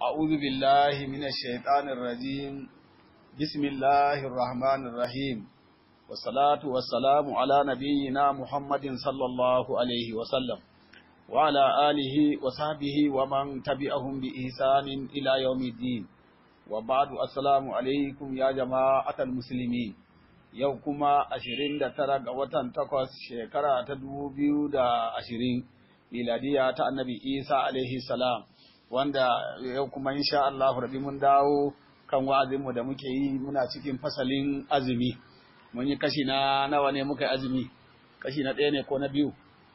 أعوذ بالله من الشيطان الرجيم بسم الله الرحمن الرحيم والصلاة والسلام على نبينا محمد صلى الله عليه وسلم وعلى آله وصحبه ومن تبعهم بإحسان إلى يوم الدين وبعد السلام عليكم يا جماعة المسلمين yau kuma ashirin da tara ga watan takwas shekara ta dubu biyu da ashirin miladiya ta annabi isa alaihi salam wanda yau kuma insha Allah rabi mun dawo kan wa'azinmu da muke yi muna cikin fasalin azumi mun yi kashi na nawa ne muka yi azumi kashi na ɗaya ne ko na biyu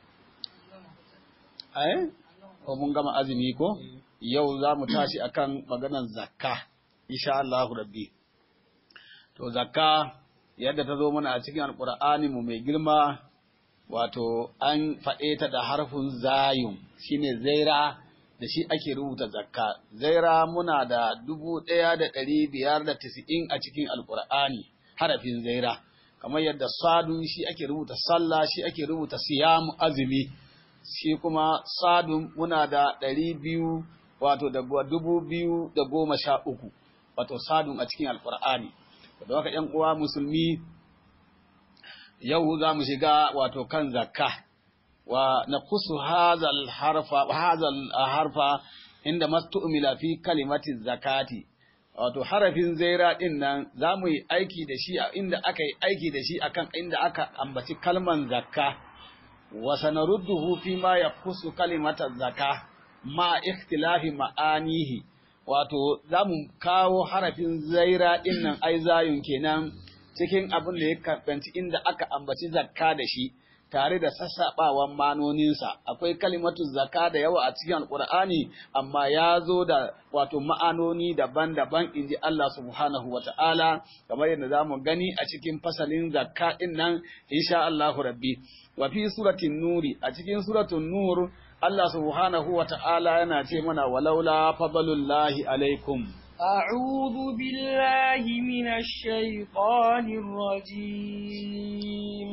ai ko mun gama azumi ko yau za mu tashi akan maganar zakka insha Allah rabbi to zakka yadda ta zo mana a cikin alkur'ani mu mai girma wato an faɗe ta da harfin zayun shine zaira da shi ake rubuta zakka zaira muna da dubu ɗaya da ɗari biyar da tisa'in a cikin alkur'ani harafin zaira kamar yadda sadun shi ake rubuta sallah shi ake rubuta siyamu azumi shi kuma sadun muna da ɗari biyu wato da dubu biyu da goma sha uku wato sadun a cikin alkur'ani da haka ‘yan uwa musulmi yau za mu shiga wato kan zakka wa na kusu hazal harfa, hazal harfa inda mastu'mila fi kalimati zakati wato harafin zaira din nan za mu yi aiki da shi a inda aka yi aiki da shi akan inda aka ambaci kalman zakka wa sanarudduhu fi ma yakusu kalimata zakka ma ikhtilafi ma'anihi wato za mu kawo harafin zaira ɗin nan ai zayun kenan cikin abin da ya karɓanci inda aka ambaci zakka da shi tare da sassaɓawan manoninsa akwai kalimatu zakka da yawa a cikin alƙur'ani amma ya zo da wato ma'anoni daban-daban in ji Allah subhanahu wa ta'ala kamar yadda za mu gani a cikin fasalin zakka ɗin nan insha Allahu rabbi wa fi suratin nuri a cikin suratun nur Allah subhanahu wa ta'ala yana ce mana walaula fadlullahi alaikum. أعوذ بالله من الشيطان الرجيم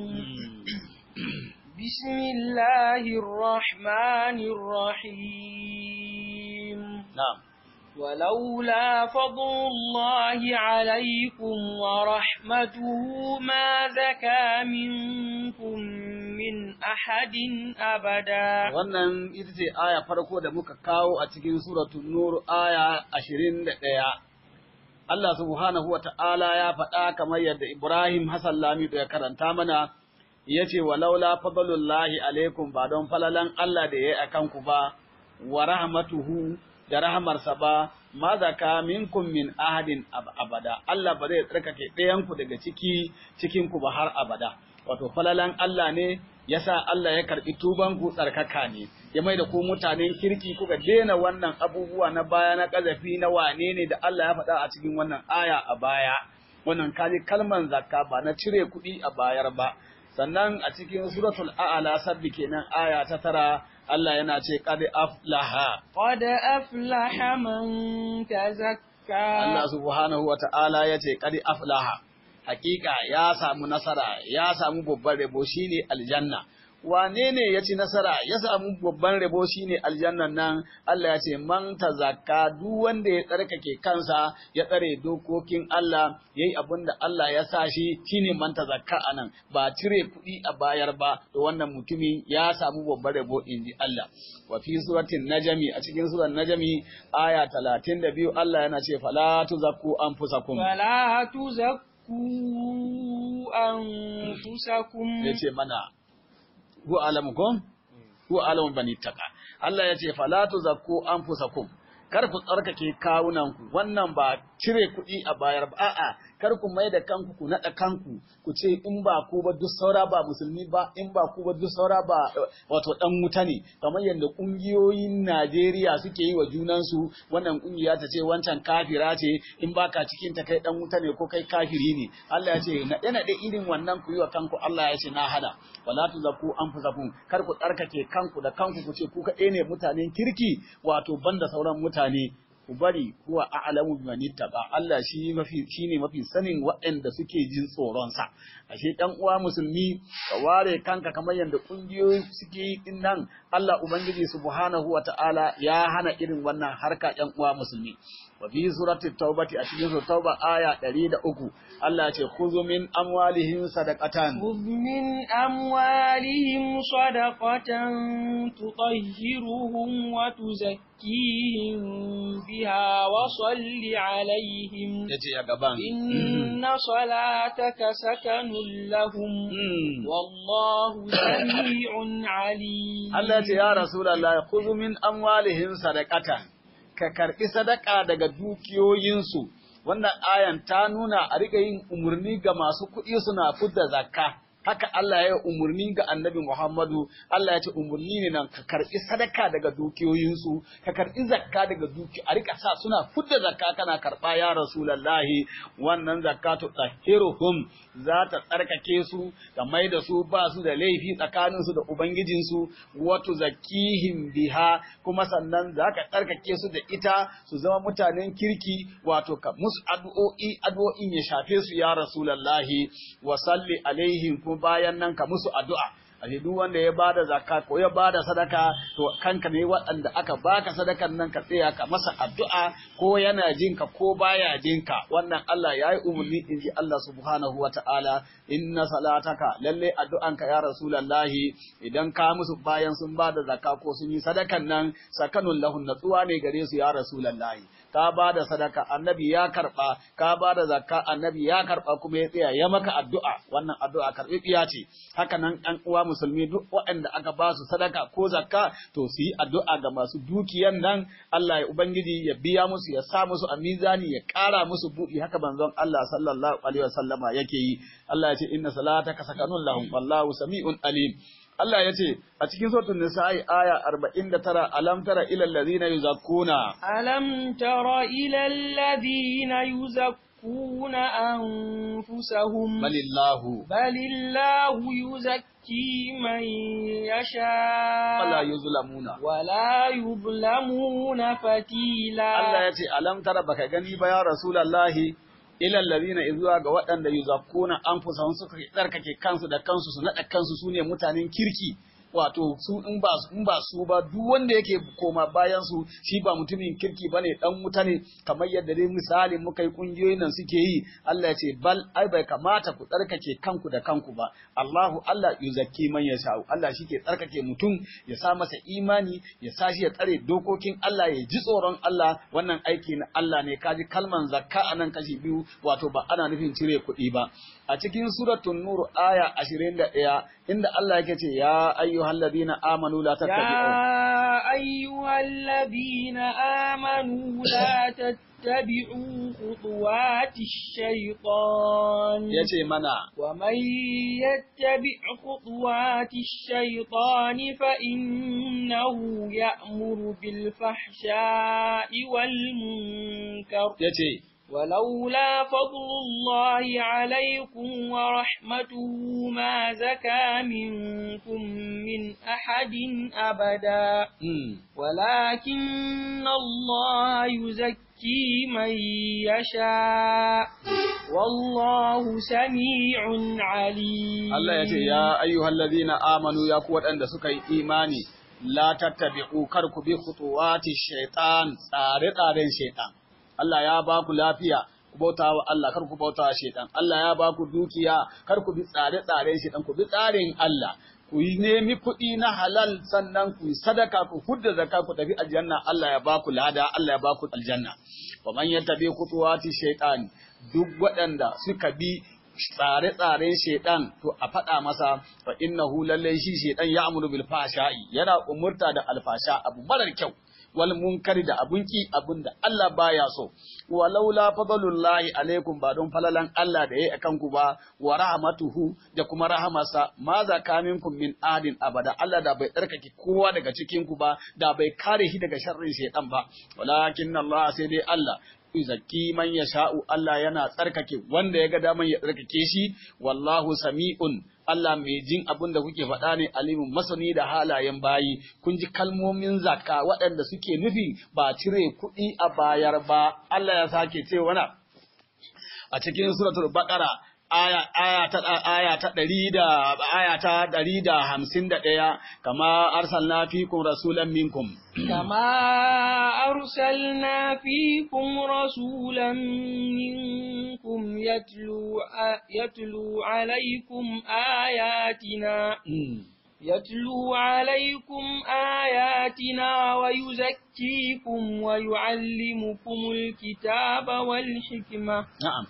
بسم الله الرحمن الرحيم نعم ولولا فضل الله عليكم ورحمته ما زكى منكم min ahadin abada. Wannan ita ce aya farko da muka kawo a cikin suratul Nur aya ashirin da ɗaya. Allah subhanahu wa ta'ala ya faɗa kamar yadda Ibrahim Hassan Lamido ya karanta mana, ya ce wa laula fadlullahi alaikum ba don falalan Allah da ya yi a kanku ba, wa rahmatuhu da rahamarsa ba, ma zaka minkum min ahadin abada. Allah ba zai tsarkake ɗayanku daga ciki cikinku ba har abada. wato falalan Allah ne yasa Allah ya karbi tuban ku tsarkaka ne ya mai da ku mutanen kirki kuka daina wannan abubuwa na baya na kazafi na wane ne da Allah ya faɗa a cikin wannan aya a baya wannan kaji kalman zakka ba na cire kuɗi a bayar ba sannan a cikin suratul a'la sabbi kenan aya ta tara Allah yana ce qad aflaha qad aflaha man tazakka Allah subhanahu wa ta'ala yace qad aflaha hakika ya samu nasara ya samu babban rabo shine aljanna wane ne ya ci nasara ya samu babban rabo shine aljannan nan Allah ya ce man tazakka duk wanda ya tsarkake kansa ya tsare dokokin Allah yayi abin da Allah ya sa shi shine man tazakka anan ba cire kuɗi a bayar ba to wannan mutumin ya samu babban rabo inji Allah wa fi suratin najmi a cikin suran najmi aya 32 Allah yana ce fala tuzakku anfusakum fala tuzakku anfusakum yace mana hu alamukum hu alamu bani taka Allah yace fala tuzakku anfusakum kar ku tsarkake kawunanku wannan ba cire kuɗi a bayar ba a'a kar ku mai da kanku ku naɗa kanku ku ce in ba ku ba duk saura ba musulmi ba in ba ku ba duk saura ba wato dan wuta ne kamar yadda ƙungiyoyin Najeriya suke yi wa junansu wannan ƙungiya ta ce wancan kafira ce in baka cikin ta kai dan wuta ne ko kai kafiri ne Allah ya ce naɗe naɗe irin wannan ku yi wa kanku Allah ya ce na hada wala tuzakku anfusakum kar ku tsarkake kanku da kanku ku ce ku kaɗai ne mutanen kirki wato banda sauran mutane ku bari huwa a'lamu biman ittaqa Allah shi mafi shine mafi sanin waɗanda suke jin tsoron sa ashe dan uwa musulmi ka ware kanka kamar yadda kungiyoyi suke yi din nan Allah ubangiji subhanahu wata'ala ya hana irin wannan harka ƴan uwa musulmi wa fi surati taubati a cikin suratul tauba aya 103 Allah ya ce khuzu min amwalihim sadaqatan خذ من أموالهم صدقة تطهرهم وتزكيهم بها وصل عليهم yace ya gaban إن صلاتك سكن لهم Mm. والله سميع عليم Allah ya ce ya Rasulallah khudhu min amwalihim sadaqatan ka karbi sadaka daga dukiyoyinsu wannan ayan ta nuna a riga yin umurni ga masu kuɗi suna fidda zakka haka Allah ya yi umurni ga Annabi Muhammadu Allah ya ce umurni ne nan ka karbi sadaka daga dukiyoyinsu ka karbi zakka daga duki a rika sa suna fidda zakka kana karba ya Rasulullahi wannan zakatu tahiruhum za ta tsarkake su ta mai da su ba su da laifi tsakaninsu da Ubangijinsu, wato zakihim biha kuma sannan za ka tsarkake su da ita su zama mutanen kirki wato ka musu addu'o'i addu'o'in ya shafe su ya Rasulallahi wa salli alaihim kuma bayan nan ka musu addu'a. Ashe duk wanda ya bada zakka ko ya bada sadaka to kanka ne waɗanda aka baka sadakan nan ka tsaya ka masa addu'a ko yana jinka ko baya jinka wannan Allah ya yi umarni in ji Allah subhanahu wa ta'ala inna salataka lalle addu'anka ya rasulallahi idan ka musu bayan sun bada zakka ko sun yi sadakan nan sakanun lahun natsuwa ne gare su ya rasulallahi ka ba da sadaka annabi ya karba ka ba da zakka annabi ya karba kuma ya tsaya ya maka addu'a wannan addu'a karbibiya ce haka nan an uwa musulmi duk waɗanda aka ba su sadaka ko zakka to su yi addu'a ga masu dukiyan nan Allah ya ubangiji ya biya musu ya sa musu a mizani ya ƙara musu buɗi haka manzon Allah sallallahu alaihi wasallama yake yi Allah ya ce inna salataka sakanun lahum wallahu sami'un alim Allah ya ce a cikin suratul nisa'i aya 49 alam tara ila allazina yuzakkuna ألم تر إلى الذين يزكون أنفسهم balillahu بل الله يزكي من يشاء wala yuzlamuna ولا يظلمون فتيلا Allah ya ce alam tara baka gani ba ya rasulullahi ila allazina izuwa ga waɗanda yuzakkuna anfusahum suka tsarkake kansu da kansu su nada kansu sune mutanen kirki wato su in ba in ba su ba duk wanda yake koma bayan su shi ba mutumin kirki bane dan wuta ne kamar yadda dai misali muka yi kungiyoyin nan suke yi Allah ya ce bal ai bai kamata ku tsarkake kanku da kanku ba Allahu Allah yuzakki man yasha Allah shi ke tsarkake mutum ya sa masa imani ya sa shi ya tsare dokokin Allah ya ji tsoron Allah wannan aiki na Allah ne kaji kalman zakka anan kashi biyu wato ba ana nufin cire kuɗi ba a cikin suratul nur aya 21 inda Allah yake ce ya ayyuhal ladina amanu la tattabi'u يا أيها الذين آمنوا لا تتبعوا خطوات الشيطان yace mana ومن يتبع خطوات الشيطان فإنه يأمر بالفحشاء والمنكر yace ولولا فضل الله عليكم ورحمته ما زكى منكم من أحد أبدا mm. ولكن الله يزكي من يشاء والله سميع عليم Allah ya ce, Ya ayyuhal ladina amanu ya ku waɗanda suka yi imani, la tattabi'u kar ku bi khutuwati shaitan tsare-tsaren shaitan. Allah ya ba ku lafiya, ku bauta wa Allah kar ku bauta wa shaitan. Allah ya ba ku dukiya, kar ku bi tsare-tsaren shaitan, ku bi tsarin Allah. Ku yi nemi kuɗi na halal sannan ku yi sadaka ku hudda zakka ku tafi aljanna Allah ya ba ku lada Allah ya ba ku aljanna. Wa man yattabi khutuwati shaitan duk waɗanda suka bi tsare-tsaren shaidan to a faɗa masa fa innahu lallai shi shaidan ya amuru bil fashai yana umurta da alfasha abu marar kyau wal munkari da abun ki abun da Allah baya so walaula fadlullahi alaikum ba don falalan Allah da yayi akan ku ba wa rahmatuhu da kuma rahamarsa ma zaka minkum min adin abada Allah da bai tsarkake kowa daga cikin ku ba da bai kare shi daga sharrin shaidan ba walakin Allah sai dai Allah yuzakki man yasha'u Allah yana tsarkake wanda ya ga daman ya tsarkake shi wallahu sami'un Allah mai jin abin da kuke faɗa ne alimin masani da halayen bayi kun ji kalmomin zakka waɗanda suke nufi ba cire kuɗi a bayar ba Allah ya sake ce wana a cikin suratul baqara aya aya ta aya ta 100 da aya ta 151 kama arsalna fikum rasulan minkum كما أرسلنا فيكم رسولا منكم يتلو, يتلو عليكم آياتنا يتلو عليكم آياتنا ويزكيكم ويعلمكم الكتاب والحكمة na'am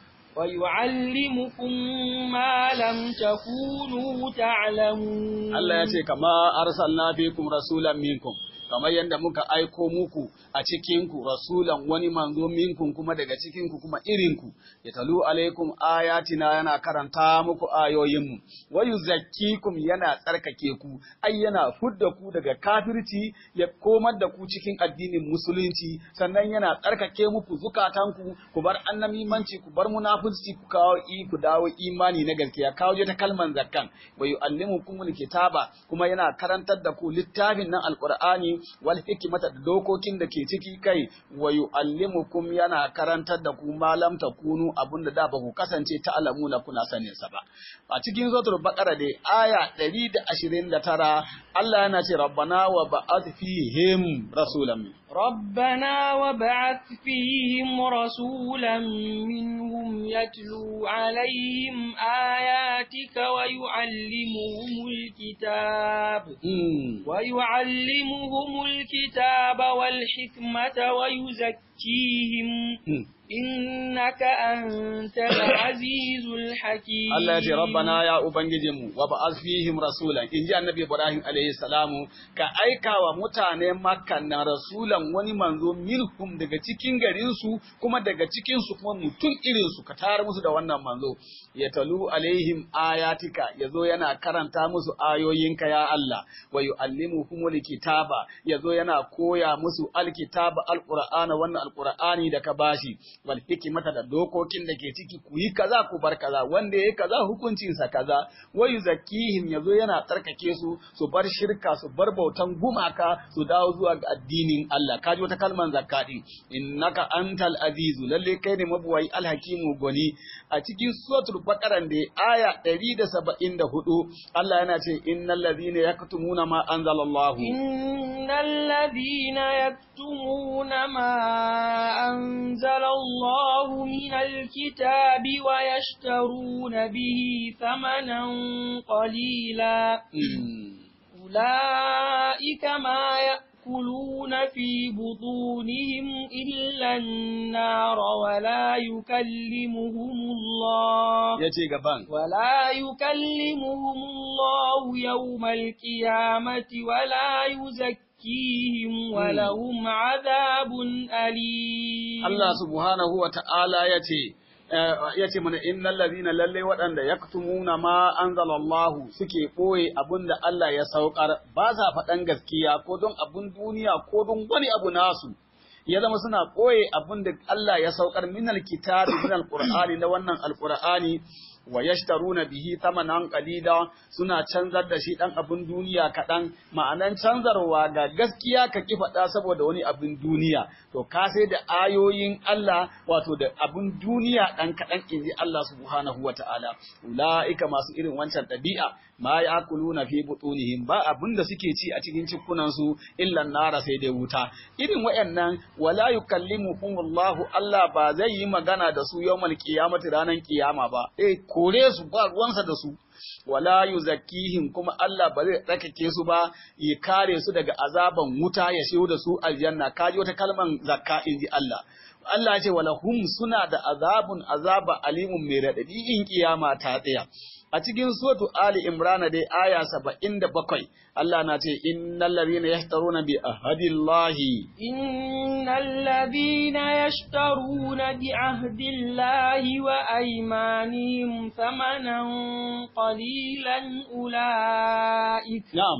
ويعلمكم ما لم تكونوا تعلمون Allah ya ce kama arsalna fikum rasulan minkum kamar yadda muka aiko muku a cikinku rasulan wani manzo minkum kuma daga cikinku kuma irinku ya talu alaikum ayatina yana karanta muku ayoyinmu wa yuzakkikum yana tsarkake ku ai yana fudda ku daga kafirci ya komar da ku cikin addinin musulunci sannan yana tsarkake muku zukatanku ku bar annamimanci ku bar munafurci ku kawo i ku dawo imani na gaskiya kawo ta kalman zakkan wa yu'allimukumul kitaba kuma yana karantar da ku littafin nan alqur'ani wal hikmata da dokokin da ke ciki kai wa yu'allimukum yana karantar da ku malam takunu abunda da ba ku kasance ta alamuna kuna sanin sa ba a cikin suratul baqara dai aya 129 Allah yana ce rabbana wa ba'ath fihim rasulan min ربنا وابعث فيهم رسولا منهم يتلو عليهم آياتك ويعلمهم الكتاب Mm. ويعلمهم الكتاب والحكمة ويزكيهم Mm. إنك أنت العزيز الحكيم Allah ya ce rabbana ya ubangijinmu wa ba'az fihim rasulan inji annabi Ibrahim alayhi salamu ka aika wa mutane Makka na rasulan wani manzo minhum daga cikin garin su kuma daga cikin su kuma mutum irin su ka tayar musu da wannan manzo ya talu alaihim ayatika yazo yana karanta musu ayoyinka ya Allah wa yuallimuhumul kitaba yazo yana koya musu alkitaba alqur'ana wannan alqur'ani da ka bashi wal hikmata da dokokin da ke ciki ku yi kaza ku bar kaza wanda yayi kaza hukuncinsa kaza wa yuzakkihim yazo yana tsarkake su su bar shirka su bar bautan gumaka su dawo zuwa ga addinin Allah kaji wata kalman zakka din innaka antal azizu lalle kai ne mabuwai alhakimu goni a cikin suratul baqara da aya 174 Allah yana ce innal ladhina yaktumuna ma anzalallahu إن الذين يكتمون ما أنزل الله من الكتاب ويشترون به ثمنا قليلا Mm. أولئك ما يأكلون في بطونهم إلا النار ولا يكلمهم الله yace gaban ولا يكلمهم الله يوم القيامة ولا يزكيهم ولهم عذاب أليم Allah subhanahu wa ta'ala ya ce, ya ce mana innal ladhina lalle waɗanda yaktumuna ma anzalallahu suke ɓoye abin da Allah ya saukar ba sa faɗan gaskiya ko don abun duniya ko don wani abu nasu ya zama suna ɓoye abin da Allah ya saukar minal kitabi minal qur'ani na wannan alqur'ani wa yashtaruna bihi thamanan qalila suna canzar da shi dan abin duniya kaɗan ma'anan canzarwa ga gaskiya ka ki faɗa saboda wani abin duniya to ka sai da ayoyin Allah wato da abin duniya dan kaɗan inji Allah subhanahu wata'ala ulaika masu irin wancan ɗabi'a ma ya'kuluna fi butunihim ba abin da suke ci a cikin cikunan su illa nara sai dai wuta irin wayannan wala yukallimuhumullahu Allah ba zai yi magana da su yawmal qiyamati ranan kiyama ba eh kore su ba ruwansa da su wala yuzakkihim kuma Allah ba zai tsakake su ba ya kare su daga azaban wuta ya shiyo da su aljanna kaji wata kalman zakka inji Allah Allah ce wala hum suna da azabun azaba alimun mai radadi in kiyama ta tsaya a cikin suratu Ali Imran dai aya 77 Allah na ce innal ladhina yashtaruna bi ahadillahi إن الذين يشترون بعهد الله وأيمانهم ثمنا قليلا أولئك na'am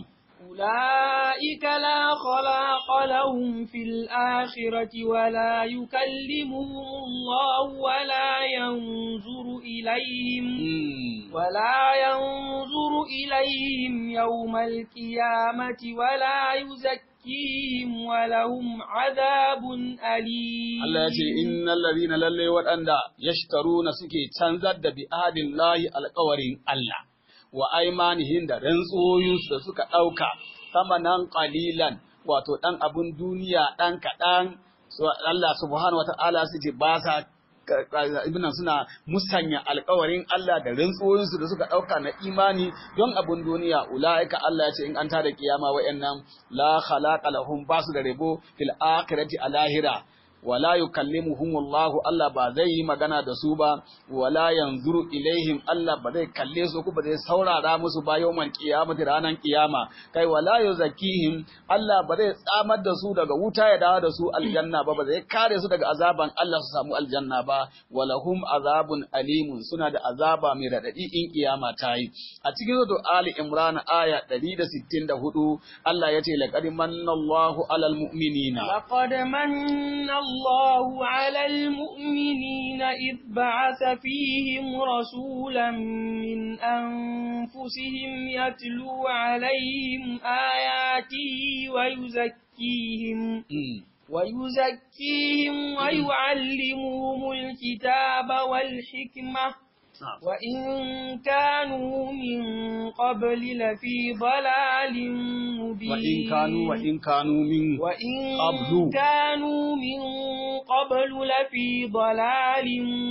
أولئك لا خلاق لهم في الآخرة ولا يكلمهم الله ولا ينظر إليهم mm. ولا ينظر إليهم يوم القيامة ولا يزكيهم ويزكيهم ولهم عذاب أليم Allah ya ce innal ladina lalle waɗanda yashtaruna suke canzar da bi lahi alƙawarin Allah wa aimanihim da rantsoyinsu da suka ɗauka samanan qalilan wato ɗan abun duniya ɗan kaɗan so Allah subhanahu wa ta'ala su ce ba sa ibn suna musanya alkawarin Allah da rantsuwoyinsu da suka ɗauka na imani don abun duniya ula'ika Allah ya ce in an tada kiyama wa'annan la khalaqa lahum basu da rabo fil akhirati a lahira wala yukallimuhum Allah Allah ba zai yi magana da su ba wala yanzuru ilaihim Allah ba zai kalle su ko ba zai saurara musu ba yawmal qiyamati ranan kiyama kai wala yuzakkihim Allah ba zai tsamar da su daga wuta ya dawo da su aljanna ba ba zai kare su daga azaban Allah su samu aljanna ba walahum azabun alimun suna da azaba mai radadi in kiyama ta yi a cikin sura Ali Imran aya 164 Allah ya ce laqad manna Allahu alal mu'minina لقد من الله على المؤمنين إذ بعث فيهم رسولا من أنفسهم يتلو عليهم آياته ويزكيهم ويزكيهم ويعلمهم الكتاب والحكمة وإن كانوا من قبل لفي ضلال مبين وإن كانوا وإن كانوا من وإن قبل. كانوا من قبل لفي ضلال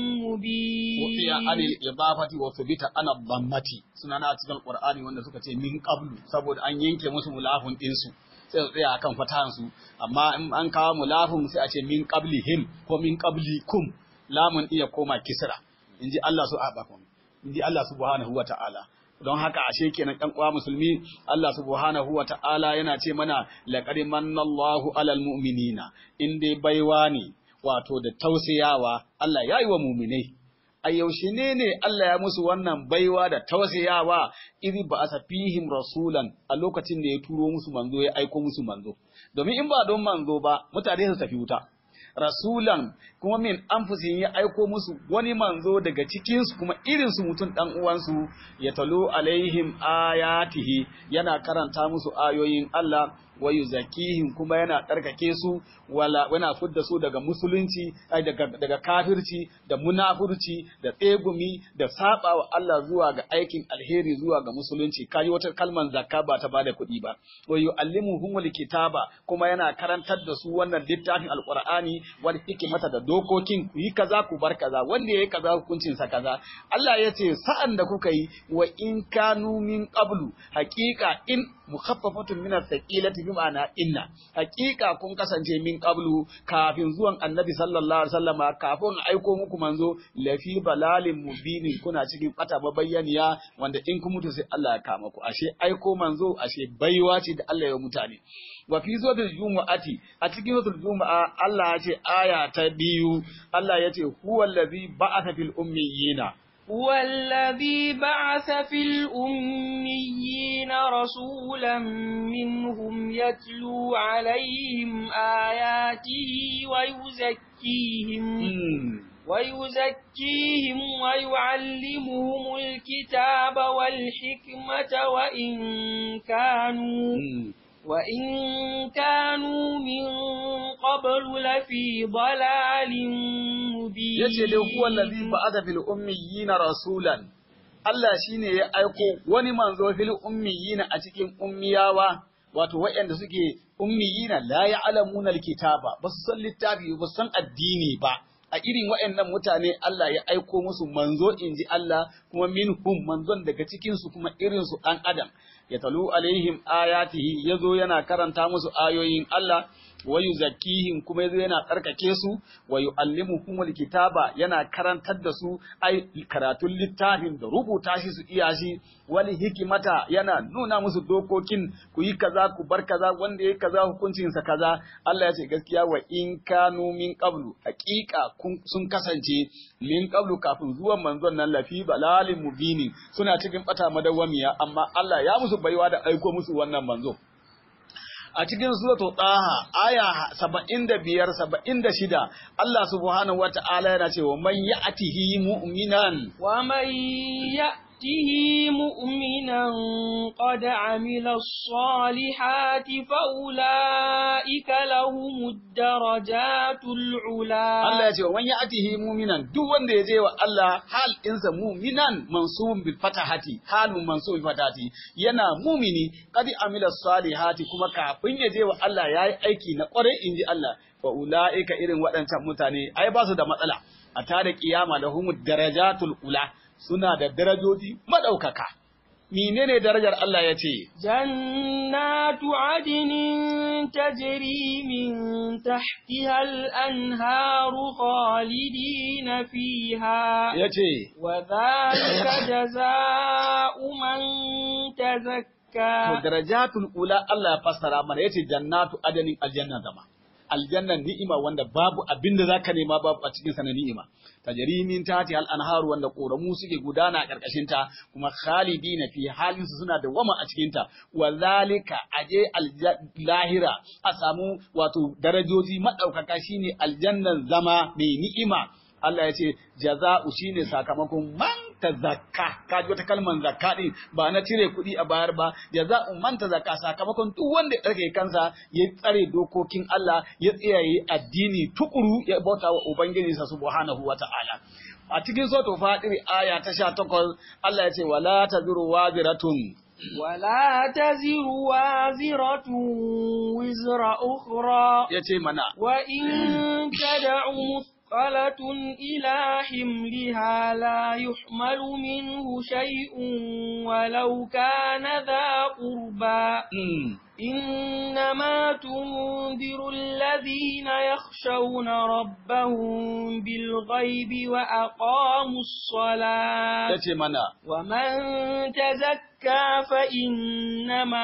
مبين وفي عن الإضافة وثبت عن الضمة سنانا cikin Qur'ani wanda suka ce min qablu saboda an yanke musu mulafin ɗinsu sai su tsaya akan fatahan su amma in an kawo mulafin sai a ce min qablihim ko min qablikum lamun iya koma kisra inji Allah su abakon inji Allah subhanahu wa ta'ala don haka ashe kenan ɗan uwa musulmi Allah subhanahu wa ta'ala yana ce mana laqad manallahu alal mu'minina in dai baiwa ne wato da tausayawa Allah ya yi wa muminai a yaushe ne ne Allah ya musu wannan baiwa da tausayawa iri ba a fihim rasulan a lokacin da ya turo musu manzo ya aiko musu manzo domin in ba don manzo ba mutane su tafi wuta rasulan kuma min anfusihim ya aiko musu wani manzo daga cikinsu kuma irinsu mutum dan uwansu ya talo alaihim ayatihi yana karanta musu ayoyin Allah wa yuzakkihim kuma yana tsarkake su wala yana fudda su daga musulunci ai daga daga kafirci da munafurci da tsegumi da sabawa Allah zuwa ga aikin alheri zuwa ga musulunci kai wata kalman zakka ba ta bada kuɗi ba wa yuallimuhumul kitaba kuma yana karantar da su wannan littafin alqur'ani wal hikmata da dokokin ku yi kaza ku bar kaza wanda yayi kaza hukuncin sa kaza Allah ya ce sa'an da kuka yi wa in kanu min qablu haqiqa in mukhaffafatun min as-saqilati bi ma'ana inna haqiqa kun kasance min qablu kafin zuwan annabi sallallahu alaihi wasallama kafin aiko muku manzo lafi balalin mubinin kuna cikin bata mabayyaniya wanda in kun mutu sai Allah ya kama ku ashe aiko manzo ashe baiwa ce da Allah ya mutane wa fi suratul jumu'ati a cikin suratul jumu'a Allah ya ce aya ta biyu Allah ya ce huwallazi ba'atha fil ummiyina هو الذي بعث في الأميين رسولا منهم يتلو عليهم آياته ويزكيهم ويزكيهم ويعلمهم الكتاب والحكمة وإن كانوا وإن كانوا من قبل لفي ضلال مبين yace dai huwa allazi ba'atha fil ummiyina rasulan Allah shine ya aiko wani manzo fil ummiyina a cikin ummiyawa wato waɗanda suke ummiyina la ya'lamuna alkitaba ba su san littafi ba su san addini ba a irin waɗannan mutane Allah ya aiko musu manzo inji Allah kuma minhum manzon daga cikin su kuma irin su ɗan adam ya talu alaihim ayatihi yazo yana karanta musu ayoyin Allah wa yuzakkihim kuma yazo yana tsarkake su wa yuallimuhumul kitaba yana karantar da su ai karatun littafin da rubuta shi su iya shi wani hikimata yana nuna musu dokokin ku yi kaza ku bar kaza wanda yayi kaza hukuncin sa kaza Allah ya ce gaskiya wa in kanu min qablu haqiqa sun kasance min qablu kafin zuwan manzon nan lafi balalin mubini suna cikin bata madawwamiya amma Allah ya musu baiwa da aiko musu wannan manzo a cikin suratu Taha aya 75 76 Allah subhanahu wata'ala yana cewa man ya'tihi mu'minan wa man يأته مؤمنا قد عمل الصالحات فأولئك لهم الدرجات العلا Allah ya ce wa ya atihi muminan duk wanda ya je wa Allah hal insa muminan mansubun bil fatahati halun mansubun bil fatahati yana mumini qad amila salihati kuma kafin ya je wa Allah yayi aiki na kwarai inji Allah fa ulaika irin waɗancan mutane ai ba su da matsala a tare kiyama da humud darajatul ula suna da darajoji madaukaka menene darajar Allah ya ce جنات عدن تجري من تحتها الأنهار خالدين فيها ya ce وذلك جزاء من تزكى darajatul ula Allah ya fassara mana yace jannatu adanin aljanna zama aljannan ni'ima wanda babu abin da zaka nema babu a cikin sa na ni'ima tajri min tati al anharu wanda koramu suke gudana a karkashin ta kuma khalidina fi halin su suna da wama a cikin ta wa zalika aje lahira a samu wato darajoji madaukaka shine aljannan zama mai ni'ima Allah ya ce jaza'u shine sakamakon man tazakka ka ji wata kalmar zakka din ba na cire kuɗi a bayar ba jaza'u man tazakka sakamakon duk wanda ya tsare kansa ya tsare dokokin Allah ya tsayaye addini tukuru ya bauta wa ubangiji sa subhanahu wata'ala a cikin suratul fatir aya ta 18 Allah ya ce wala taziru waziratun ولا تزر وازرة وزر أخرى yace mana وإن تدع مثقلة إلى حملها لا يحمل منه شيء ولو كان ذا قربى mm, إنما تنذر الذين يخشون ربهم بالغيب وأقاموا الصلاة yace mana ومن تزكى فإنما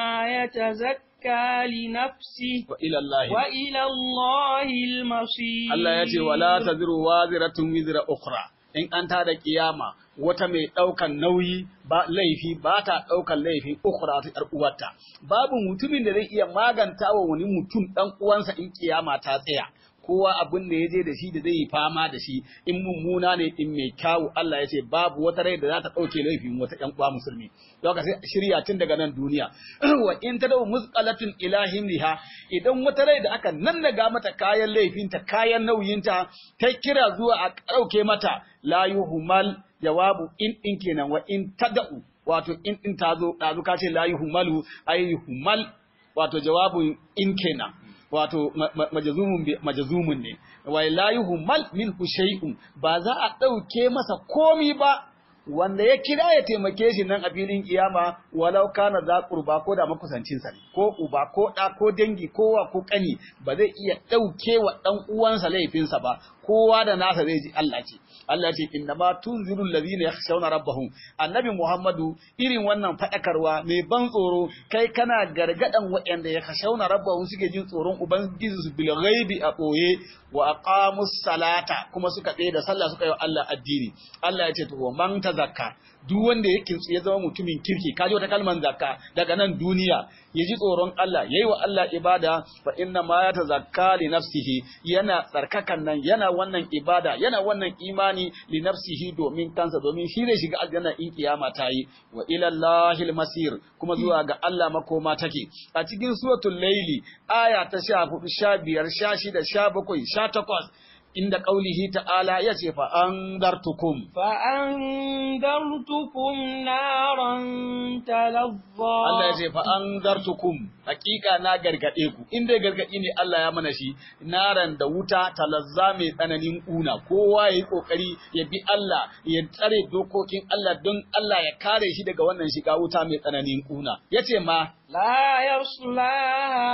يتزكى لنفسه wa ila Allah وإلى الله المصير Allah ya ce wala taziru waziratun wizra ukhra in an tada kiyama wata mai ɗaukan nauyi ba laifi ba ta ɗaukan laifin ukhra ta ƴar uwarta babu mutumin da zai iya maganta wa wani mutum ɗan uwansa in kiyama ta tsaya kowa abin da ya je da shi da zai yi fama da shi in mummuna ne in mai kyawu Allah ya ce babu wata rai da za ta ɗauke laifin wata ƴan uwa musulmi don ka sai shirya tun daga nan duniya wa in ta dau musqalatun ila himliha idan wata rai da aka nannaga mata kayan laifinta kayan nauyinta ta kira zuwa a ɗauke mata la yuhmal jawabu in din kenan wa in tada'u wato in din ta zo ɗazu ka ce la yuhmalu ay yuhmal wato jawabun in kenan wato ma- ma- majazumun bi- majazumun ne wa la yuhmal minhu shay'un ba za a ɗauke masa komi ba wanda ya kira ya taimake shi nan a filin kiyama walau kana za qurba ko da makusancin sa ne ko uba ko da ko dangi ko wa ko kani ba zai iya ɗauke wa dan uwansa laifinsa ba kowa da nasa zai ji Allah ce Allah ce inna ma tunziru allazina yakhshawna rabbahum annabi Muhammadu irin wannan fadakarwa mai ban tsoro kai kana gargadan waɗanda yakhshawna rabbahum suke jin tsoron ubangiji su bil ghaibi a boye wa aqamus salata kuma suka tsaye da sallah suka yi wa Allah addini Allah ya ce to wa man tazakka duk wanda ya kintsu ya zama mutumin kirki kaji wata kalman zakka daga nan duniya ya ji tsoron Allah yayi wa Allah ibada fa inna ma ya tazakka li nafsihi yana tsarkakan nan yana wannan ibada yana wannan imani li nafsihi domin kansa domin shi ne shiga aljanna in kiyama ta yi wa ila Allahil masir kuma zuwa ga Allah makoma take a cikin suratul laili aya ta 14 15 16 17 18 inda ƙaulihi ta'ala ya ce fa'andartukum. فأنذرتكم نارا تلظى Allah ya ce fa'andartukum, hakika na gargaɗe ku, inda ya gargaɗi ne Allah ya mana shi, naran da wuta talazza mai tsananin ƙuna, kowa ya yi ƙoƙari ya bi Allah, ya tsare dokokin Allah don Allah ya kare shi daga wannan shiga wuta mai tsananin ƙuna. Ya ce ma, لا يصلاها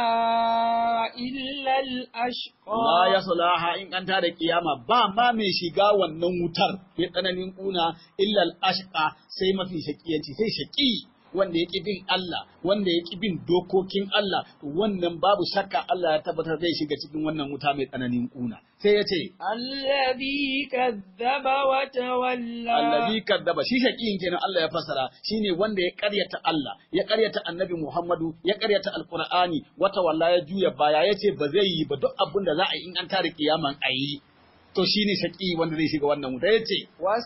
إلا الأشقى La ya sulaha in an tada kiyama ba ma mai shiga wannan wutar mai tsananin kuna illal ashqa sai mafi shakiyanci sai shaki wanda ya bin Allah wanda ya bin dokokin Allah wannan babu shakka Allah ya tabbatar zai shiga cikin wannan wuta mai tsananin kuna sai ya ce الذي كذب وتولى allazi kaddaba shi shakiyin kenan Allah ya fassara shine wanda ya karyata Allah ya karyata Annabi Muhammadu ya karyata Alqur'ani wata walla ya juya baya yace ba zai yi ba duk abin da za a yi in an tare kiyaman ayi to shine shaqi wanda zai shiga wannan wuta yace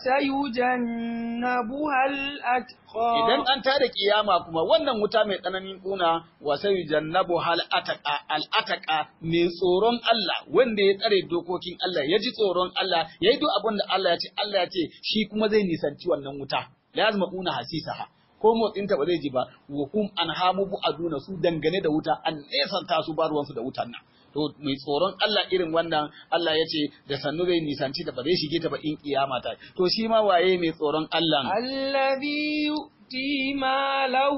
وسيجنبها الأتقى idan an tada kiyama kuma wannan wuta mai tsananin kuna wa sai jannabu hal ataka al ataka mai tsoron Allah wanda ya tsare dokokin Allah ya ji tsoron Allah ya yi duk abin da Allah ya ce Allah ya ce shi kuma zai nisanci wannan wuta lazima una hasisaha ko motsin ta ba zai ji ba wa hum an hamu bu aduna su dangane da wuta an nesanta su ba ruwansu da wutan nan to mai tsoron Allah irin wannan Allah ya ce da sannu zai nisanci da ba zai shige ta ba in kiyama ta to shi ma waye mai tsoron Allah الذي يؤتي ماله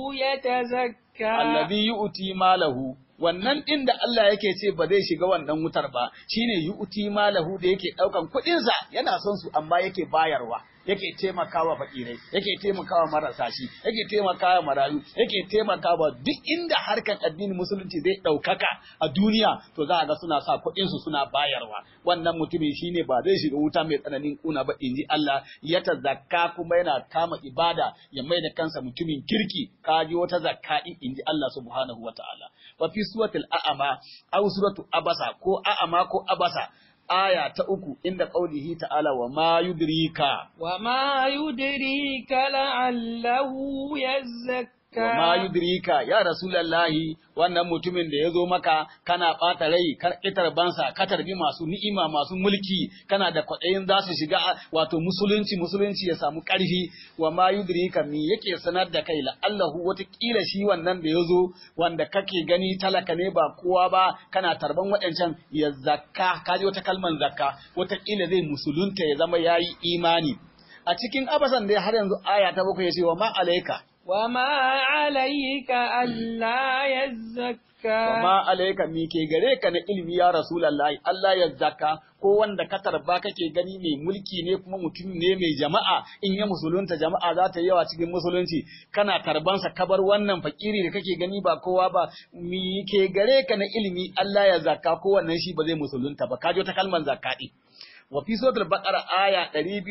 يتزكى allazi yu'ti malahu wannan din da Allah yake ce ba zai shiga wannan wutar ba shine yu'ti malahu da yake daukan kuɗin sa yana son su amma yake bayarwa yake taimakawa fakirai yake taimakawa marasa shi yake taimakawa marayu yake taimakawa duk inda harkan addinin musulunci zai ɗaukaka a duniya to za a ga suna sa kuɗin su suna bayarwa wannan mutumin shine ba zai shiga wuta mai tsananin kuna ba inji Allah ya ta zakka kuma yana kama ibada ya mai da kansa mutumin kirki kaji wata zakka in inji Allah subhanahu wataala wa fi suratul a'ama aw suratu abasa ko a'ama ko abasa aya ta uku inda qaulihi ta'ala wa ma yudrika وما يدريك لعله يزكى wa ma yudrika ya rasulullahi wannan mutumin da ya zo maka kana ɓata rai kar itar bansa ka tarbi masu ni'ima masu mulki kana da kwaɗayin za su shiga wato musulunci musulunci ya samu ƙarfi wa ma yudrika me yake sanar da kai la'allahu watakila shi wannan da ya zo wanda kake gani talaka ne ba kowa ba kana tarban waɗancan ya zakka kaji wata kalman zakka watakila zai musulunta ya zama yayi imani a cikin abasan dai har yanzu aya ta bakwai ya ce wa ma alaika وما عليك ألا يزكى Wama alaika mi ke gare ka na ilimi ya Rasulallahi, Allah ya zaka ko wanda ka tarba kake gani mai mulki ne kuma mutum ne mai jama'a in ya musulunta jama'a za ta yi yawa cikin musulunci kana tarbansa kabar wannan fakiri da kake gani ba kowa ba mi ke gare ka na ilimi Allah ya zaka ko wannan shi ba zai musulunta ba kajo ta kalmar zakka din wa fi suratul baqara aya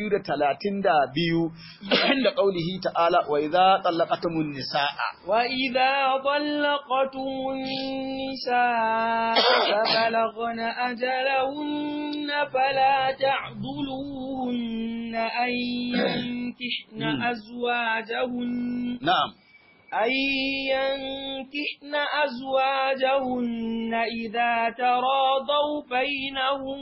232 inda qaulihi ta'ala wa idza talaqatumun nisaa وإذا طلقتم النساء فبلغن أجلهن فلا تعضلوهن أن ينكحن أزواجهن na'am أن ينكحن أزواجهن إذا تراضوا بينهم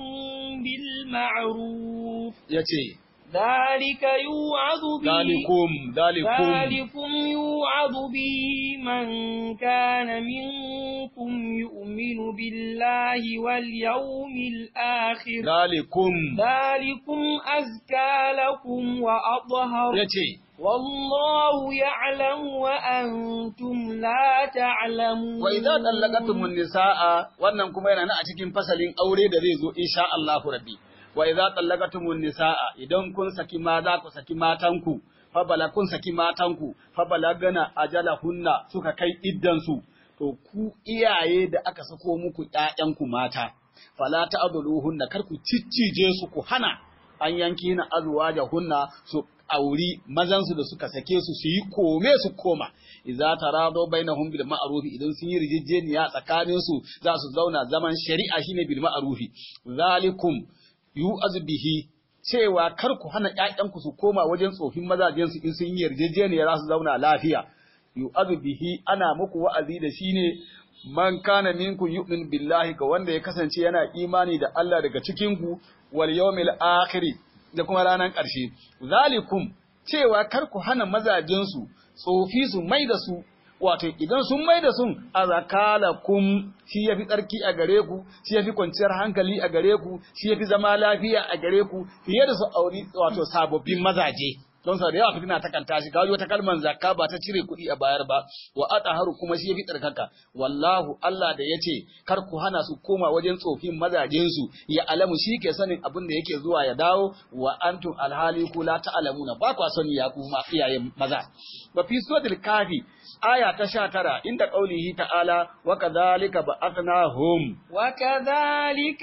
بالمعروف yace ذلك يوعظ به dalikum dalikum ذلكم يوعظ به من كان منكم يؤمن بالله واليوم الآخر dalikum ذلكم أزكى لكم وأطهر yace والله يعلم وأنتم لا تعلمون wa idza tallaqatumun nisaa wannan kuma yana nan a cikin fasalin aure da zai zo insha Allahu rabbi wa idza tallaqatumun nisaa idan kun saki maza ku saki matanku fa bala kun saki matanku fa balagana ajalahunna suka kai iddan su to ku iyaye da aka sako muku ƴaƴanku mata fala ta'dhuluhunna kar ku ciccije su ku hana an yanki na azwajahunna su auri mazansu da suka sake su su yi kome su koma idza tarado bainahum bil ma'ruf idan sun yi rijejeniya tsakanin su za su zauna zaman shari'a shine bil ma'ruf zalikum yu'az bihi cewa kar ku hana ƴaƴanku su koma wajen tsofin mazajen su in sun yi yarjejeniya za su zauna lafiya yu'az bihi ana muku wa'azi da shine man kana minkum yu'min billahi ga wanda ya kasance yana imani da Allah daga cikin ku wal yawmil akhir da kuma ranar ƙarshe zalikum cewa kar ku hana mazajensu tsofi su mai da su wato idan sun mai da sun azakalakum shi yafi tsarki a gare ku shi yafi kwanciyar hankali a gare ku shi yafi zama lafiya a gare ku fiye da su auri wato sababbin mazaje don sau da yawa fitina ta kanta shi kawo wata kalmar zakka ba ta cire kuɗi a bayar ba wa ataharu kuma shi yafi tsarkaka wallahu Allah da yace kar ku hana su koma wajen tsofin mazajen su ya alamu shi ke sanin abin da yake zuwa ya dawo wa antum alhali ku la ta'lamuna ba kwa sani ya kuma iyayen maza wa fi suratul kafi aya ta 19 inda qaulihi ta'ala wa kadhalika ba'athnahum وكذلك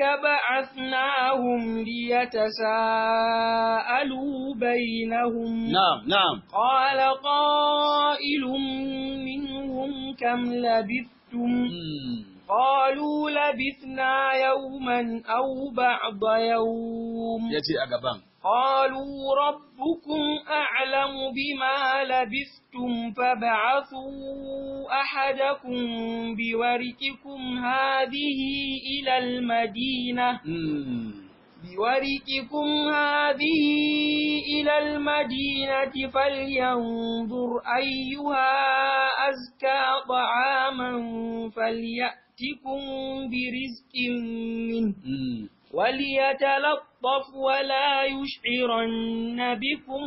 بعثناهم ليتساءلوا بينهم na'am na'am قال قائل منهم كم لبثتم Hmm. قالوا لبثنا يوما أو بعض يوم yace a gaban قالوا ربكم أعلم بما لبثتم فابعثوا أحدكم بورقكم هذه إلى المدينة Mm. بورقكم هذه إلى المدينة فلينظر أيها أزكى طعاما فليأتكم برزق منه Mm. وليتلطف ولا يشعرن بكم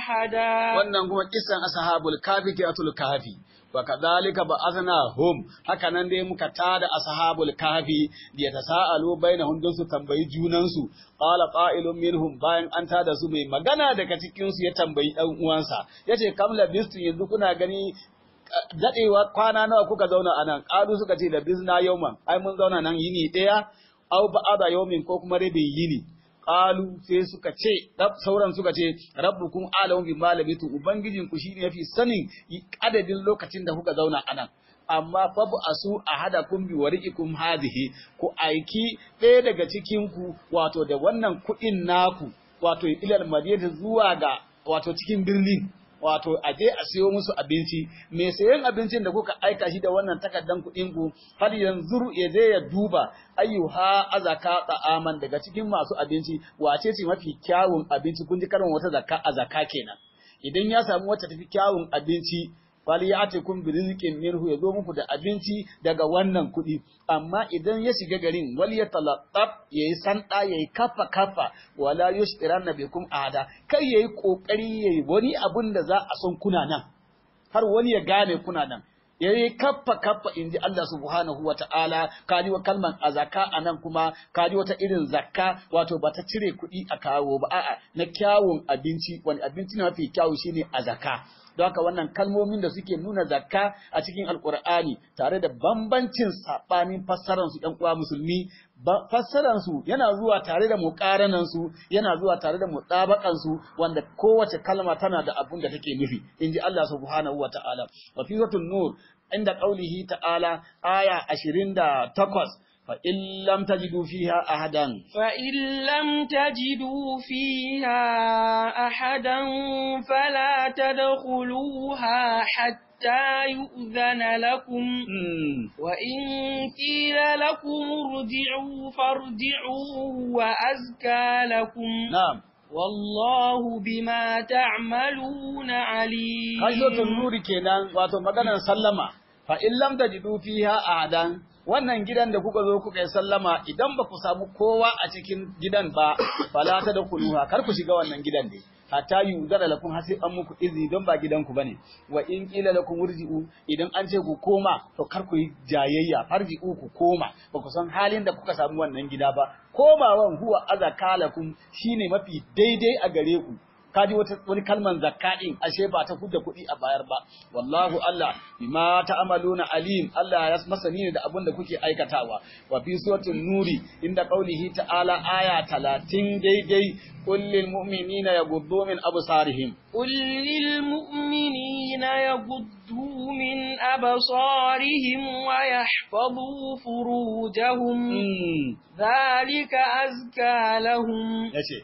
أحدا wannan kuma kisan ashabul kafi kiyatul kafi wa kadhalika ba'athnahum haka nan dai muka tada ashabul kafi da yatasaalu bainahum don su tambayi junan su qala qa'ilun minhum bayan an tada su mai magana daga cikin su ya tambayi dan uwansa yace kam labistu yanzu kuna gani eh, dadewa kwana nawa kuka zauna anan qalu suka ce labisna yawman ai mun zauna nan yini daya aw ba'ada yawmin ko kuma rabin yini qalu sai suka ce rab- sauran suka ce rabbukum alamu bi malamitu ubangijin ku shine yafi sanin adadin lokacin da kuka zauna anan amma fa bu asu ahadakum bi wariqikum hadhihi ku aiki ɗaya daga cikin ku wato da wannan kuɗin naku wato ilal madinati zuwa ga wato cikin birnin wato a je a siyo musu abinci me sayan abincin da kuka aika shi da wannan takardan kuɗin ku har yanzu ya je ya duba ayyuha azaka ta'aman daga cikin masu abinci wace ce mafi kyawun abinci kun ji karin wata zakka a zakka kenan idan ya samu wacce tafi kyawun abinci fali ya ce kun bi rizqin minhu ya zo muku da abinci daga wannan kuɗi amma idan ya shiga garin wal ya talattaf yayi sanda yayi kafa kafa wala yushtiranna bikum ahada kai yayi kokari yayi wani abun da za a son kuna nan har wani ya gane kuna nan yayi kaffa kaffa inji Allah subhanahu wa ta'ala kaji wa kalman azaka anan kuma kaji wata irin zakka wato ba ta cire kuɗi a kawo ba a'a na kyawun abinci wani abinci ne mafi kyawu shine azaka don haka wannan kalmomin da suke nuna zakka a cikin alkur'ani tare da bambancin saɓanin fassararsu ‘yan uwa musulmi ba- fassararsu yana zuwa tare da muƙaranansu yana zuwa tare da mutsabaƙansu wanda kowace kalma tana da abun da take nufi in ji Allah subhanahu wa ta'ala wa fi nur inda ƙaulihi ta'ala aya ashirin da takwas fa in lam tajidu fiha ahadan فإن لم تجدوا فيها أحدا فلا تدخلوها حتى يؤذن لكم Hmm. وإن قيل لكم ارجعوا فارجعوا وأزكى لكم na'am والله بما تعملون عليم Hajjotun nuri kenan wato maganar sallama fa in lam tajidu fiha ahadan wannan gidan da kuka zo kuka yi sallama idan ba ku samu kowa a cikin gidan ba fala ta da kuluha kar ku shiga wannan gidan ne hatta yuzara lakum har sai an muku izini don ba gidanku bane wa in qila lakum urji'u idan an ce ku koma to kar ku yi jayayya farji'u ku koma ba ku san halin da kuka samu wannan gida ba komawan huwa azakalakum shine mafi daidai a gare ku kaji wata wani kalman zakka din ashe ba ta kudda kuɗi a bayar ba wallahu Allah bima ta'maluna alim Allah ya masani ne da abin da kuke aikatawa wa fi suratul nuri inda qaulihi ta'ala aya 30 daidai qul lil mu'minina yaghuddu min absarihim قل للمؤمنين يغضوا من أبصارهم ويحفظوا فروجهم mm. ذلك أزكى لهم yace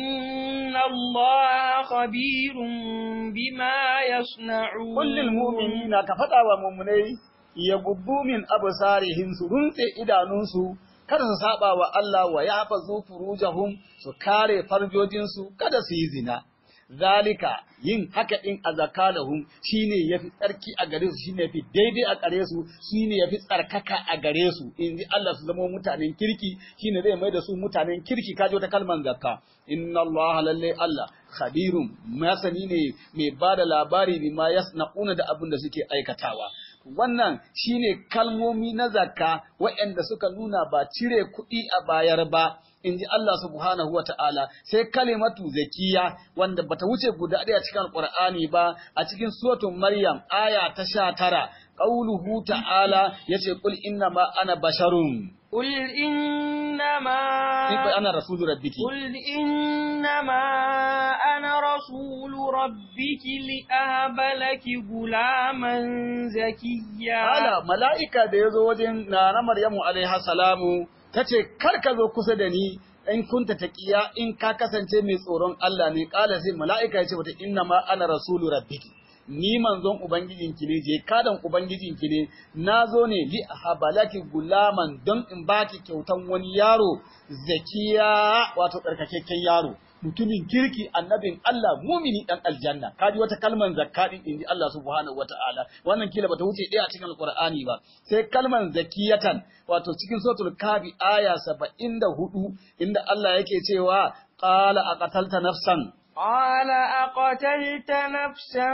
إن الله خبير بما يصنعون qul lil mu'minina ka faɗa wa mu'minai yaghuddu min absarihim su runtse idanunsu kada su saba wa Allah wa yahfazu furujahum su kare farjojinsu kada su yi zina zalika yin haka din azakalahum shine yafi tsarki a gare su shine yafi daidai a gare su shine yafi tsarkaka a gare su inji Allah su zama mutanen kirki shine zai mai da su mutanen kirki kaje wata kalman zakka inna Allah lalle Allah khabirun masani ne mai bada labari bima yasna'una da abin da suke aikatawa wannan shine kalmomi na zakka waɗanda suka nuna ba cire kuɗi a bayar ba in ji Allah subhanahu wa ta'ala sai kalimatu zakiya wanda bata wuce guda ɗaya cikin alƙur'ani ba a cikin suratun Maryam aya ta sha tara qauluhu ta'ala yace qul inna ma ana basharun قل إنما ana rasulu rabbiki قل إنما أنا رسول ربك لأهب لك غلاما زكيا Ala mala'ika da ya zo wajen na Maryamu alaiha salamu ta ce, Kar ka zo kusa da ni in kunta taqiya in ka kasance mai tsoron Allah ne, ƙala sai mala'ika ya ce wata inna ma ana rasulu rabbiki. Ni manzon Ubangijinki ne, je kadan Ubangijinki ne, na zo ne li habalaki gulaman don in baki kyautan wani yaro zakiya wato tsarkakakken yaro. mutumin kirki annabin Allah mumini dan aljanna kaji wata kalman zakka din inji Allah subhanahu wataala wannan kila bata wuce ɗaya a cikin alqur'ani ba sai kalman zakiyatan wato cikin suratul kafi aya 74 inda Allah yake cewa qala aqatalta nafsan قال أقتلت نفسا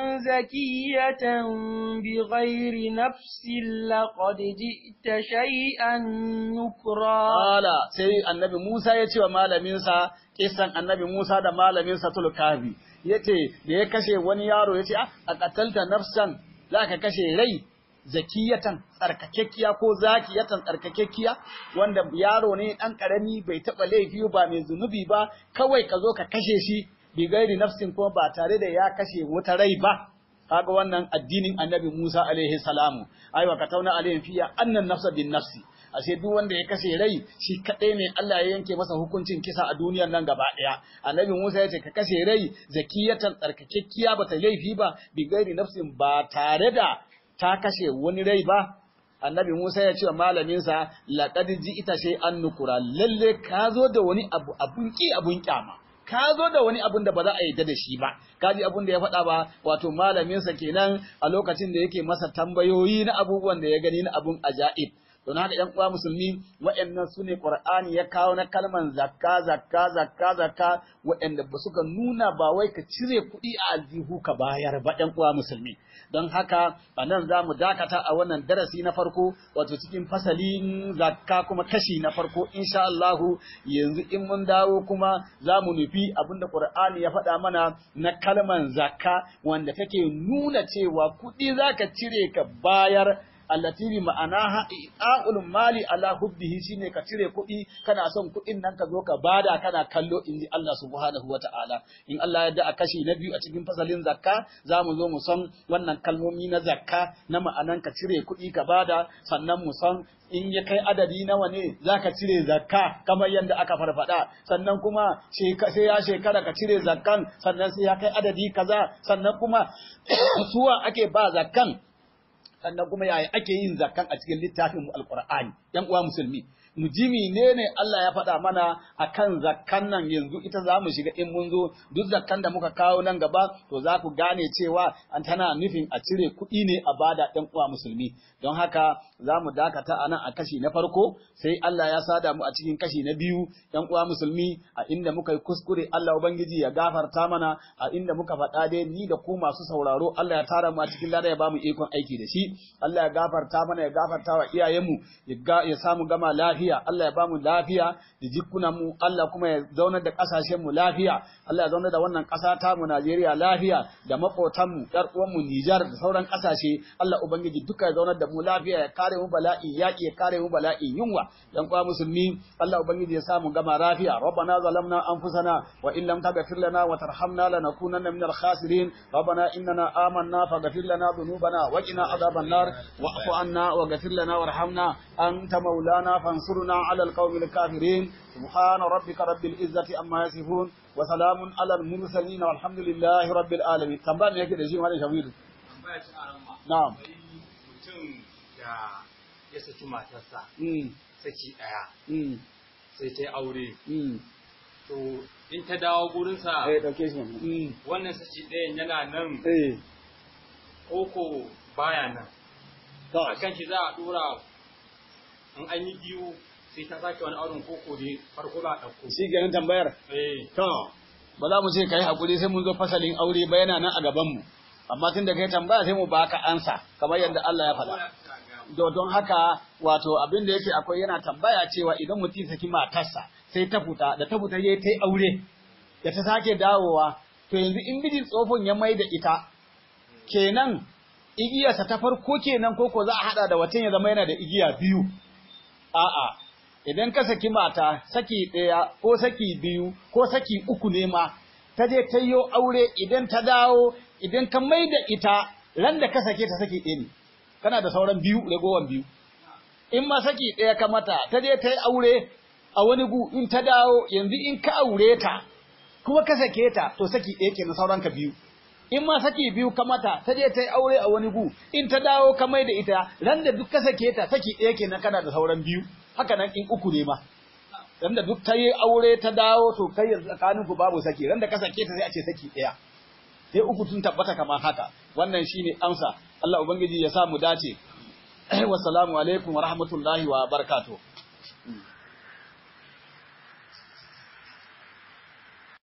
زكية بغير نفس لقد جئت شيئا نكرا qala sai annabi Musa ya ce wa malaminsa kisan annabi Musa da malaminsa tul kafi yace da ya kashe wani yaro yace a aqatalta nafsan zaka kashe rai zakiyatan tsarkakekkiya ko zakiyatan tsarkakekkiya wanda yaro ne dan karami bai taba laifi ba mai zunubi ba kawai ka zo ka kashe shi bi gairi nafsin kuma ba tare da ya kashe wata rai ba kaga wannan addinin annabi Musa alaihi salamu aiwa ka tauna alaihi fiya annan nafsa bin nafsi ashe duk wanda ya kashe rai shi kadai ne Allah ya yanke masa hukuncin kisa a duniyar nan gaba daya annabi Musa ya ce ka kashe rai zakiyatan tsarkakekkiya bata laifi ba bi gairi nafsin ba tare da ta kashe wani rai ba annabi Musa ya ce wa malaminsa laqad ita shay an nukura lalle ka zo da wani abu abun ki abun kyama ka zo da wani abun da ba za a yarda da shi ba kaji abun da ya faɗa ba wato malaminsa kenan a lokacin da yake masa tambayoyi na abubuwan da ya gani na abun ajaib don haka ‘yan uwa musulmi waɗannan su ne ƙur'ani ya kawo na kalman zakka zakka zakka zakka waɗanda ba suka nuna ba wai ka cire kuɗi a aljihu ka bayar ba ‘yan uwa musulmi don haka a nan za mu dakata a wannan darasi na farko wato cikin fasalin zakka kuma kashi na farko insha Allahu yanzu in mun dawo kuma za mu nufi abinda ƙur'ani ya faɗa mana na kalman zakka wanda take nuna cewa kuɗi za ka cire ka bayar allati bi ma'anaha i'a'ul mali ala hubbihi shine ka cire kuɗi kana son kuɗin nan ka zo ka bada kana kallo inji Allah subhanahu wata'ala in Allah ya da a kashi na biyu a cikin fasalin zakka za mu zo mu san wannan kalmomi na zakka na ma'anan ka cire kuɗi ka bada sannan mu san in ya kai adadi nawa ne za ka cire zakka kamar yadda aka farfada sannan kuma sai ya shekara ka cire zakkan sannan sai ya kai adadi kaza sannan kuma suwa ake ba zakkan sannan kuma yaya ake yin zakkan a cikin littafin mu alqur'ani yan uwa musulmi mu ji menene Allah ya faɗa mana akan zakkan nan yanzu ita za mu shiga in mun zo duk zakkan da muka kawo nan gaba to za ku gane cewa an tana nufin a cire kuɗi ne a bada ɗan uwa musulmi don haka za mu dakata a nan a kashi na farko sai Allah ya sada mu a cikin kashi na biyu ɗan uwa musulmi a inda muka yi kuskure Allah ubangiji ya gafarta mana a inda muka faɗa dai ni da ku masu sauraro Allah ya tara mu a cikin lada ya ba mu ikon aiki da shi Allah ya gafarta mana ya gafarta wa iyayenmu ya samu gama lafiya Allah ya ba mu lafiya da jikunan mu Allah kuma ya zaunar da kasashen mu lafiya Allah ya zaunar da wannan ƙasa ta mu Najeriya lafiya da makotan mu ƴar uwan mu Nijar da sauran ƙasashe Allah ubangiji duka ya zaunar da mu lafiya ya kare mu bala'i yaƙi ya kare mu bala'i yunwa dan kwa musulmi Allah ubangiji ya samu gama lafiya rabbana zalamna anfusana wa in lam taghfir lana wa tarhamna lanakunanna minal khasirin rabbana innana amanna faghfir lana dhunubana wa qina adhaban nar wa'fu anna waghfir lana warhamna anta maulana fansurna 'alal qaumil kafirin سبحان ربك رب العزة أما يصفون وسلام على المرسلين والحمد لله رب العالمين تنبأ me yake da shi wani shawiru na'am mutum da ya saki matarsa mm saki ɗaya mm sai ta yi aure mm to in ta dawo gurinsa eh dauke shi mm wannan saki ɗayan yana nan eh koko baya nan to a kan shi za a ɗora in an yi biyu sai ta sake wani auren koko da farko za a ɗauko shi ganin tambayar eh to ba za mu ce kai hakuri sai mun zo fasalin aure ba yana nan a gaban mu amma tun da kai tambaya sai mu baka ansa kamar yadda Allah ya faɗa do don haka wato abin da yake akwai yana tambaya cewa idan mutum saki matarsa sai ta fita da ta fita yayi ta aure da ta sake dawowa to yanzu in mijin tsofin ya mai da ita kenan igiyarsa ta farko kenan ko ko za a hada da watan ya zama yana da igiya biyu a'a idan ka saki mata saki ɗaya ko saki biyu ko saki uku ne ma ta je ta yi aure idan ta dawo idan ka mai da ita ran da ka sake ta saki ɗaya ne kana da sauran biyu ragowan biyu in ma saki ɗaya ka mata ta je ta yi aure a wani gu in ta dawo yanzu in ka aure ta kuma ka sake ta to saki ɗaya kenan sauran ka biyu in ma saki biyu ka mata ta je ta yi aure a wani gu in ta dawo ka mai da ita ran da duk ka sake ta saki ɗaya kenan kana da sauran biyu haka nan in uku ne ma ran da duk ta yi aure ta dawo to kai yanzu tsakanin ku babu saki ran da ka sake ta sai a ce saki ɗaya sai uku sun tabbata kamar haka wannan shine amsa Allah ubangiji ya sa mu dace wassalamu alaikum wa rahmatullahi wa barakatuh